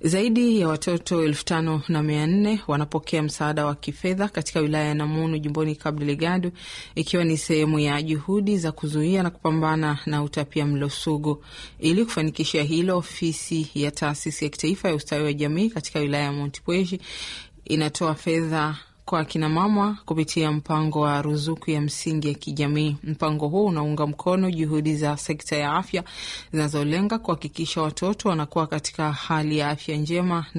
Zaidi ya watoto elfu tano na mia nne wanapokea msaada wa kifedha katika wilaya ya Namunu jimboni Cabo Delgado, ikiwa ni sehemu ya juhudi za kuzuia na kupambana na utapia mlo sugu. Ili kufanikisha hilo, ofisi ya taasisi ya kitaifa ya ustawi wa jamii katika wilaya ya Montepuez inatoa fedha kwa akinamama kupitia mpango wa ruzuku ya msingi ya kijamii. Mpango huu unaunga mkono juhudi za sekta ya afya zinazolenga kuhakikisha watoto wanakuwa katika hali ya afya njema